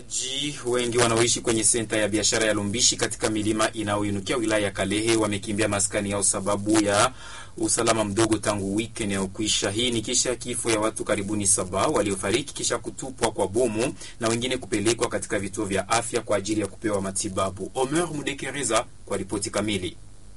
Wakaaji wengi wanaoishi kwenye senta ya biashara ya Lumbishi katika milima inayoinukia wilaya ya Kalehe wamekimbia maskani yao sababu ya usalama mdogo tangu wiki inayokwisha. Hii ni kisha kifo ya watu karibuni saba waliofariki kisha kutupwa kwa bomu na wengine kupelekwa katika vituo vya afya kwa ajili ya kupewa matibabu. Omer Mudekereza kwa ripoti kamili.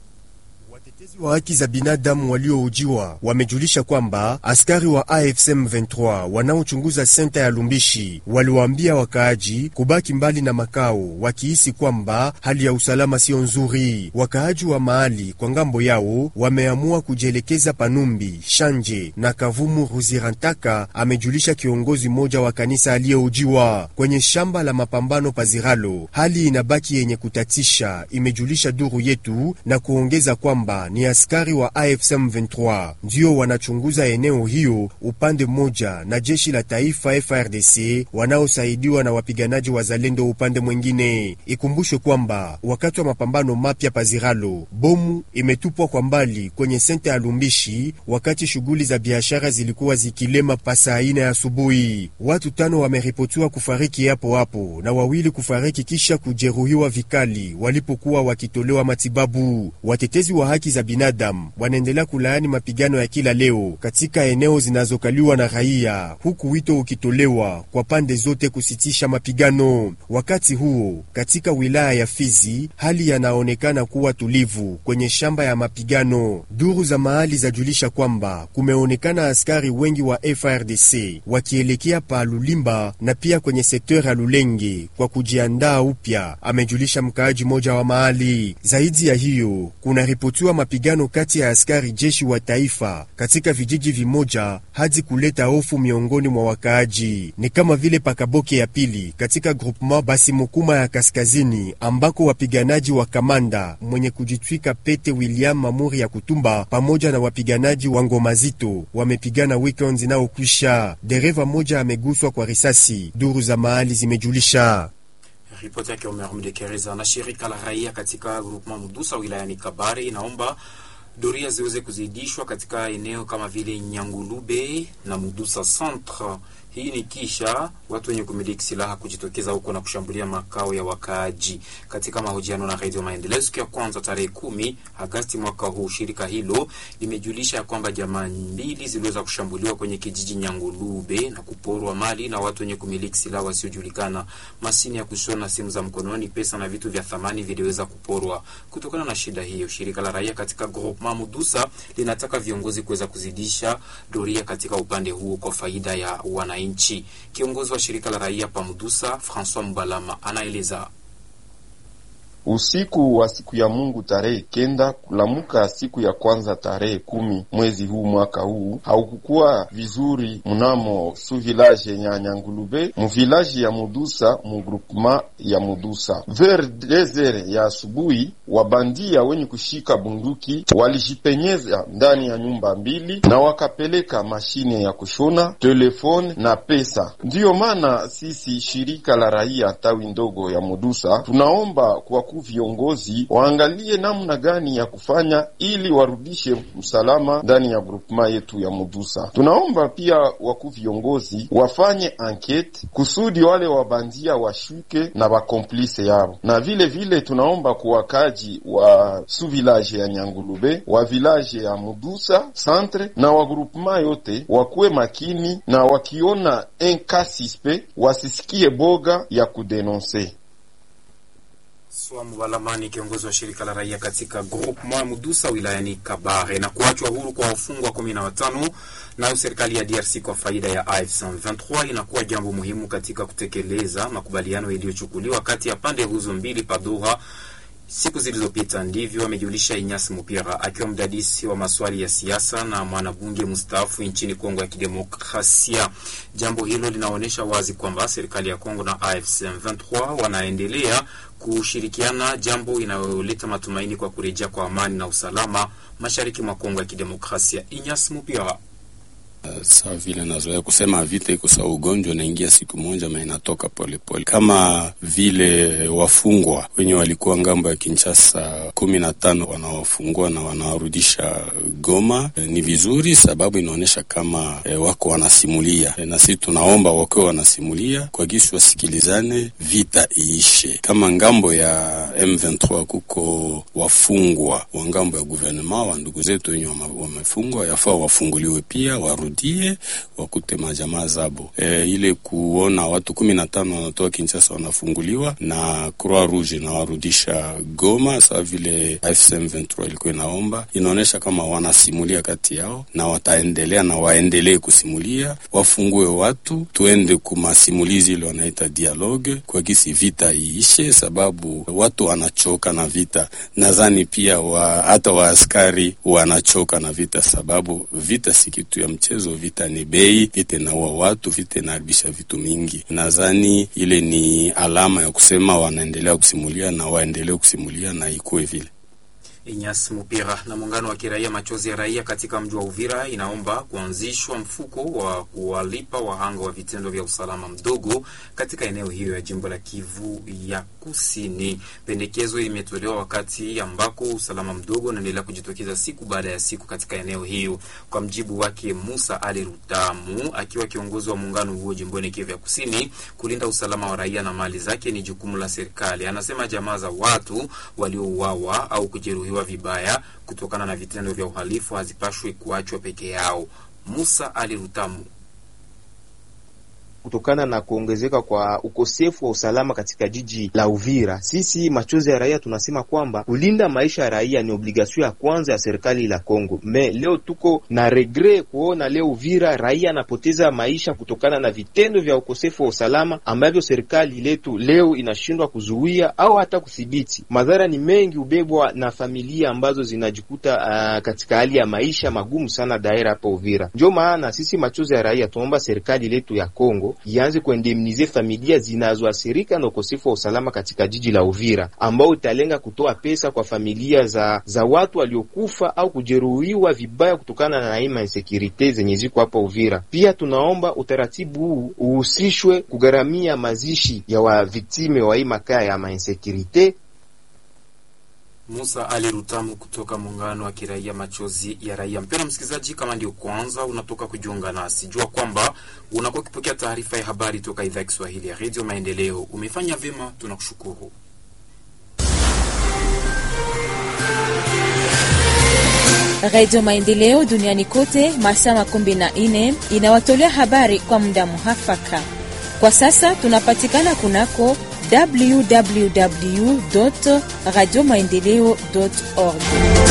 Watetezi wa haki za binadamu walioujiwa wamejulisha kwamba askari wa AFC M23 wanaochunguza senta ya Lumbishi waliwaambia wakaaji kubaki mbali na makao, wakihisi kwamba hali ya usalama sio nzuri. Wakaaji wa mahali kwa ngambo yao wameamua kujielekeza Panumbi, Shanje na Kavumu Ruzirantaka, amejulisha kiongozi mmoja wa kanisa aliyeujiwa kwenye shamba la mapambano Paziralo. Hali inabaki yenye kutatisha, imejulisha duru yetu na kuongeza kwamba ni askari wa AFC M23 ndio wanachunguza eneo hiyo upande mmoja na jeshi la taifa FRDC wanaosaidiwa na wapiganaji wa Zalendo upande mwingine. Ikumbushwe kwamba wakati wa mapambano mapya Paziralo, bomu imetupwa kwa mbali kwenye senta ya Lumbishi wakati shughuli za biashara zilikuwa zikilema pasa ine ya asubuhi. Watu tano wameripotiwa kufariki hapo hapo na wawili kufariki kisha kujeruhiwa vikali walipokuwa wakitolewa matibabu. Watetezi wa haki za binadamu wanaendelea kulaani mapigano ya kila leo katika eneo zinazokaliwa na raia, huku wito ukitolewa kwa pande zote kusitisha mapigano. Wakati huo katika wilaya ya Fizi hali yanaonekana kuwa tulivu kwenye shamba ya mapigano. Duru za mahali zajulisha kwamba kumeonekana askari wengi wa FRDC wakielekea pa Lulimba na pia kwenye sekta ya Lulenge kwa kujiandaa upya, amejulisha mkaaji mmoja wa mahali. Zaidi ya hiyo kuna ripotiwa mapigano kati ya askari jeshi wa taifa katika vijiji vimoja hadi kuleta hofu miongoni mwa wakaaji, ni kama vile Pakaboke ya pili katika groupement basi Mukuma ya kaskazini, ambako wapiganaji wa kamanda mwenye kujitwika pete William Mamuri ya Kutumba pamoja na wapiganaji wa ngoma zito wamepigana weekend inayokwisha. Dereva moja ameguswa kwa risasi, duru za mahali zimejulisha. Ripoti yake Omer Mdekereza. Na shirika la raia katika groupement Mudusa wilayani Kabare inaomba doria ziweze kuzidishwa katika eneo kama vile Nyangulube na Mudusa centre. Hii ni kisha watu wenye kumiliki silaha kujitokeza huko na kushambulia makao ya wakaaji. Katika mahojiano na Radio Maendeleo siku ya kwanza tarehe kumi Agasti mwaka huu, shirika hilo limejulisha ya kwamba jamaa mbili ziliweza kushambuliwa kwenye kijiji Nyangulube na kuporwa mali na watu wenye kumiliki silaha wasiojulikana. Masini ya kushona, simu za mkononi, pesa na vitu vya thamani viliweza kuporwa. Kutokana na shida hiyo, shirika la raia katika groupement Mudusa linataka viongozi kuweza kuzidisha doria katika upande huo kwa faida ya wana nchi. Kiongozi wa shirika la raia Pamudusa, Francois Mbalama, anaeleza. Usiku wa siku ya Mungu tarehe kenda kulamuka siku ya kwanza tarehe kumi mwezi huu mwaka huu haukukuwa vizuri mnamo su village ya Nyangulube mu village ya Mudusa mu groupement ya Mudusa. Vers deux ya asubuhi, wabandia wenye kushika bunduki walijipenyeza ndani ya nyumba mbili na wakapeleka mashine ya kushona, telefone na pesa. Ndiyo maana sisi shirika la raia tawi ndogo ya Mudusa tunaomba kwa viongozi waangalie namna gani ya kufanya ili warudishe usalama ndani ya grupema yetu ya Mudusa. Tunaomba pia wakuu viongozi wafanye ankete kusudi wale wabandia washuke na wakomplise yao, na vile vile tunaomba kuwakaji wa su village ya Nyangulube wa village ya Mudusa centre na wa grupema yote wakuwe makini, na wakiona enkasispe wasisikie boga ya kudenonse. Swamu Balamani, kiongozi wa shirika la raia katika groupement Mudusa wilayani Kabare. Na kuachwa huru kwa wafungwa kumi na watano nayo serikali ya DRC kwa faida ya AFC M23 inakuwa jambo muhimu katika kutekeleza makubaliano yaliyochukuliwa kati ya pande hizo mbili Padoha siku zilizopita. Ndivyo amejulisha Inyasi Mupira akiwa mdadisi wa maswali ya siasa na mwanabunge mstaafu nchini Kongo ya Kidemokrasia. Jambo hilo linaonyesha wazi kwamba serikali ya Kongo na AFC M23 wanaendelea kushirikiana, jambo inayoleta matumaini kwa kurejea kwa amani na usalama mashariki mwa Kongo ya Kidemokrasia. Inyasi Mupira Sawa vile nazoea kusema vita iko sawa ugonjwa, naingia siku moja ma inatoka polepole, kama vile wafungwa wenye walikuwa ngambo ya Kinshasa kumi na tano wanawafungua na wanawarudisha Goma. E, ni vizuri sababu inaonyesha kama e, wako wanasimulia e, na sisi tunaomba wakiwa wanasimulia kwa gisi wasikilizane, vita iishe. Kama ngambo ya M23 kuko wafungwa wa ngambo ya guvernema wa ndugu zetu wenye wamefungwa, yafaa wafunguliwe pia warudie wakute majamaa zabo. E, ile kuona watu kumi na tano wanatoka Kinshasa wanafunguliwa na Croix Rouge inawarudisha Goma, sawa vile AFC M23 ilikuwa inaomba, inaonyesha kama wanasimulia kati yao na wataendelea na waendelee kusimulia, wafungue watu, tuende kumasimulizi ile wanaita dialogue kwa gisi vita iishe, sababu watu wanachoka na vita. Nadhani pia wa, hata waaskari wanachoka na vita, sababu vita si kitu ya mchezo. Vita ni bei, vita inaua watu, vita inaharibisha vitu mingi. Nadhani ile ni alama ya kusema wanaendelea kusimulia na waendelee kusimulia na ikuwe vile. Inyas Mupira na muungano wa kiraia Machozi ya Raia katika mji wa Uvira inaomba kuanzishwa mfuko wa kuwalipa wahanga wa vitendo vya usalama mdogo katika eneo hiyo ya jimbo la Kivu ya Kusini. Pendekezo imetolewa wakati ambako usalama mdogo unaendelea kujitokeza siku baada ya siku katika eneo hiyo. Kwa mjibu wake Musa Ali Rutamu, akiwa kiongozi wa muungano huo jimboni Kivu ya Kusini, kulinda usalama wa raia na mali zake ni jukumu la serikali. Anasema jamaa za watu waliouawa au kujeruhiwa vibaya kutokana na vitendo vya uhalifu hazipashwi kuachwa peke yao. Musa Ali Rutamu kutokana na kuongezeka kwa ukosefu wa usalama katika jiji la Uvira, sisi machozi ya raia tunasema kwamba kulinda maisha ya raia ni obligasio ya kwanza ya serikali la Kongo. Me leo tuko na regre kuona leo Uvira raia anapoteza maisha kutokana na vitendo vya ukosefu wa usalama ambavyo serikali letu leo inashindwa kuzuia au hata kudhibiti. Madhara ni mengi, ubebwa na familia ambazo zinajikuta uh, katika hali ya maisha magumu sana daira hapa Uvira. Ndio maana sisi machozi ya raia tunaomba serikali letu ya Kongo ianze kuendemnize familia zinazoathirika na ukosefu wa usalama katika jiji la Uvira, ambao italenga kutoa pesa kwa familia za za watu waliokufa au kujeruhiwa vibaya kutokana na aina insekurite zenye ziko hapa Uvira. Pia tunaomba utaratibu huu uhusishwe kugharamia mazishi ya waviktime wa hii makaa ya mainsekurite. Musa Ali Rutamu kutoka muungano wa kiraia Machozi ya Raia. Mpendwa msikilizaji, kama ndio kwanza unatoka kujiunga nasi, jua kwamba unakuwa ukipokea taarifa ya habari toka idhaa ya Kiswahili ya Redio Maendeleo. Umefanya vyema, tunakushukuru. Redio Maendeleo duniani kote masaa makumi na nne inawatolea habari kwa muda muhafaka. Kwa sasa tunapatikana kunako www radio maendeleo org.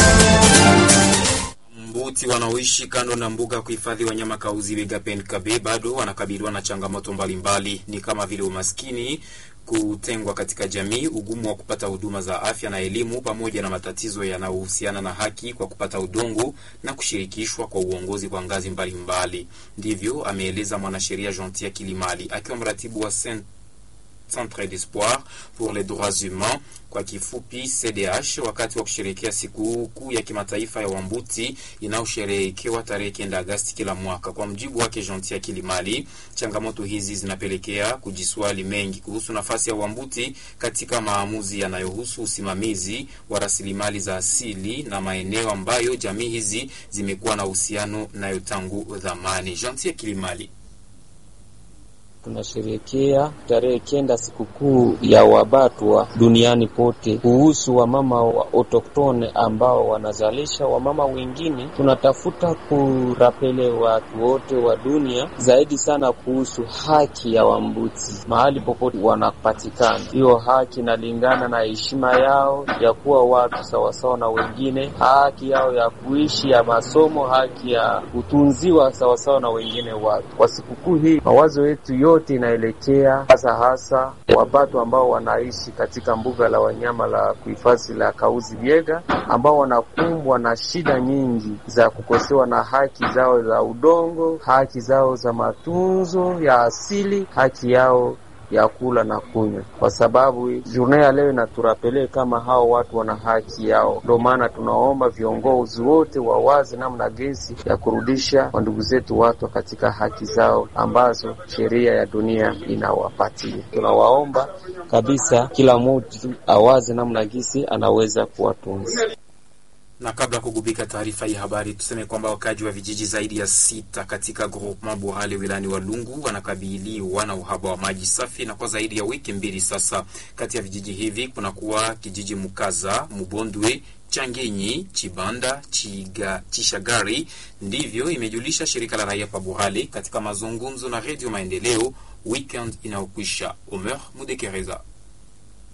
Mbuti wanaoishi kando na mbuga ya kuhifadhi wanyama Kauzi Biega Penkabe bado wanakabiliwa na changamoto mbalimbali, ni kama vile umaskini, kutengwa katika jamii, ugumu wa kupata huduma za afya na elimu, pamoja na matatizo yanayohusiana na haki kwa kupata udongo na kushirikishwa kwa uongozi kwa ngazi mbalimbali. Ndivyo ameeleza mwanasheria Gentil Kilimali akiwa mratibu wa Saint Centre d'Espoir pour les droits humains kwa kifupi CDH, wakati wa kusherehekea siku kuu ya kimataifa ya Wambuti inayosherehekewa tarehe kenda Agasti kila mwaka. Kwa mjibu wake Gentil Kilimali, changamoto hizi zinapelekea kujiswali mengi kuhusu nafasi ya Wambuti katika maamuzi yanayohusu usimamizi wa rasilimali za asili na maeneo ambayo jamii hizi zimekuwa na uhusiano nayo tangu zamani. Gentil Kilimali tunasherehekea tarehe kenda sikukuu ya Wabatwa duniani pote, kuhusu wamama wa autoktone ambao wanazalisha wamama wengine. Tunatafuta kurapele watu wote wa dunia zaidi sana kuhusu haki ya Wambuti mahali popote wanapatikana. Hiyo haki inalingana na heshima yao ya kuwa watu sawasawa na wengine, haki yao ya kuishi ya masomo, haki ya kutunziwa sawasawa na wengine watu. Kwa sikukuu hii mawazo yetu yote inaelekea hasa hasa wabatu ambao wanaishi katika mbuga la wanyama la kuhifadhi la Kauzi Biega, ambao wanakumbwa na shida nyingi za kukosewa na haki zao za udongo, haki zao za matunzo ya asili, haki yao ya kula na kunywa, kwa sababu journée ya leo inaturapele kama hao watu wana haki yao. Ndio maana tunaomba viongozi wote wawazi namna gesi ya kurudisha wandugu zetu watu katika haki zao ambazo sheria ya dunia inawapatia. Tunawaomba kabisa kila mtu awaze namna gisi anaweza kuwatunza. Na kabla ya kugubika taarifa hii habari, tuseme kwamba wakaji wa vijiji zaidi ya sita katika groupement Buhale wilani wa Lungu wanakabiliwa na uhaba wa maji safi na kwa zaidi ya wiki mbili sasa. Kati ya vijiji hivi kunakuwa kijiji Mukaza, Mubondwe, Changenyi, Chibanda, Chiga, Chishagari. Ndivyo imejulisha shirika la raia pa Buhale katika mazungumzo na Redio Maendeleo weekend inayokwisha. Omer Mudekereza